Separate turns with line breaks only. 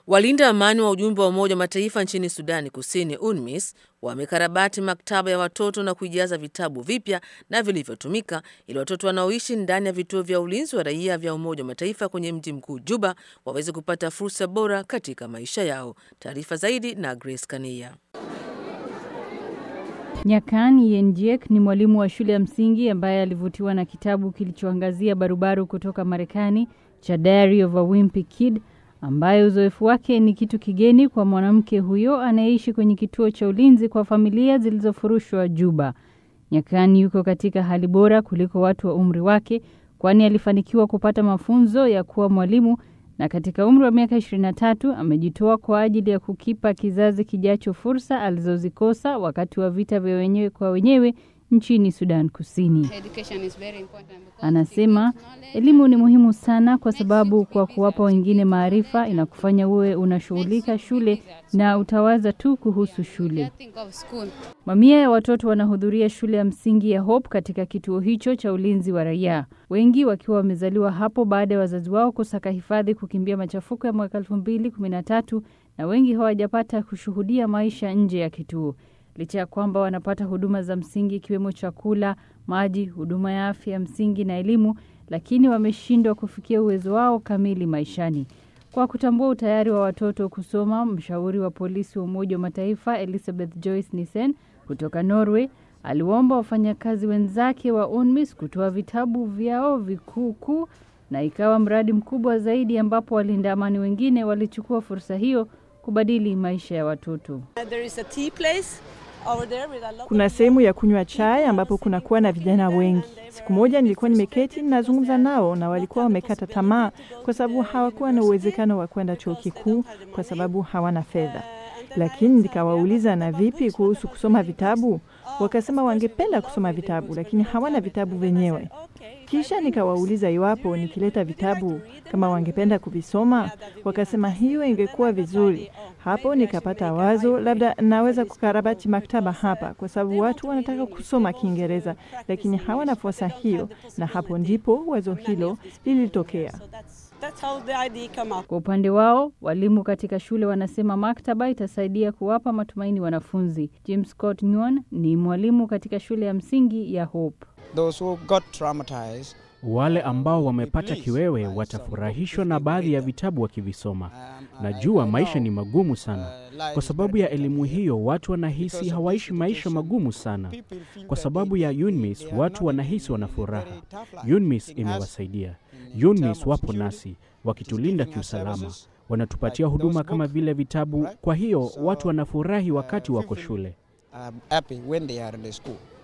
Walinda amani wa ujumbe wa Umoja wa Mataifa nchini Sudani Kusini, UNMISS, wamekarabati maktaba ya watoto na kuijaza vitabu vipya na vilivyotumika ili watoto wanaoishi ndani ya vituo vya ulinzi wa raia vya Umoja wa Mataifa kwenye mji mkuu Juba waweze kupata fursa bora katika maisha yao. Taarifa zaidi na Grace Kania.
Nyakan Yenjek ni mwalimu wa shule ya msingi ambaye alivutiwa na kitabu kilichoangazia barubaru kutoka Marekani cha Diary of a Wimpy Kid ambaye uzoefu wake ni kitu kigeni kwa mwanamke huyo anayeishi kwenye kituo cha ulinzi kwa familia zilizofurushwa Juba. Nyakani yuko katika hali bora kuliko watu wa umri wake, kwani alifanikiwa kupata mafunzo ya kuwa mwalimu na katika umri wa miaka 23 amejitoa kwa ajili ya kukipa kizazi kijacho fursa alizozikosa wakati wa vita vya wenyewe kwa wenyewe nchini Sudan Kusini. Anasema elimu ni muhimu sana kwa sababu kwa kuwapa wengine maarifa inakufanya uwe unashughulika shule na utawaza tu kuhusu shule. Mamia ya watoto wanahudhuria shule ya msingi ya Hope katika kituo hicho cha ulinzi wa raia, wengi wakiwa wamezaliwa hapo baada ya wazazi wao kusaka hifadhi kukimbia machafuko ya mwaka elfu mbili kumi na tatu na wengi hawajapata kushuhudia maisha nje ya kituo licha ya kwamba wanapata huduma za msingi ikiwemo chakula, maji, huduma ya afya ya msingi na elimu, lakini wameshindwa kufikia uwezo wao kamili maishani. Kwa kutambua utayari wa watoto kusoma, mshauri wa polisi wa Umoja wa Mataifa Elizabeth Joyce Nissen kutoka Norway aliwaomba wafanyakazi wenzake wa UNMISS kutoa vitabu vyao vikuu kuu, na ikawa mradi mkubwa zaidi ambapo walinda amani wengine walichukua fursa hiyo kubadili maisha ya watoto.
Kuna sehemu ya kunywa chai ambapo kunakuwa na vijana wengi. Siku moja nilikuwa nimeketi nazungumza nao, na walikuwa wamekata tamaa kwa sababu hawakuwa na uwezekano wa kwenda chuo kikuu kwa sababu hawana fedha. Lakini nikawauliza, na vipi kuhusu kusoma vitabu? Wakasema wangependa kusoma vitabu, lakini hawana vitabu wenyewe. Kisha nikawauliza iwapo nikileta vitabu kama wangependa kuvisoma. Wakasema hiyo ingekuwa vizuri. Hapo nikapata wazo, labda naweza kukarabati maktaba hapa, kwa sababu watu wanataka kusoma Kiingereza lakini hawana fursa hiyo, na hapo ndipo wazo hilo lilitokea.
Kwa upande wao, walimu katika shule wanasema maktaba itasaidia kuwapa matumaini wanafunzi. James Scott Nyon ni mwalimu katika shule ya msingi ya Hope.
Those who got traumatized
wale ambao wamepata kiwewe watafurahishwa na baadhi ya vitabu wakivisoma. Najua maisha ni magumu sana. Kwa sababu ya elimu hiyo, watu wanahisi hawaishi maisha magumu sana. Kwa sababu ya UNMISS, watu wanahisi wana furaha. UNMISS imewasaidia. UNMISS wapo nasi wakitulinda kiusalama, wanatupatia huduma kama vile vitabu. Kwa hiyo watu wanafurahi wakati wako shule.
um, happy when they are in the school.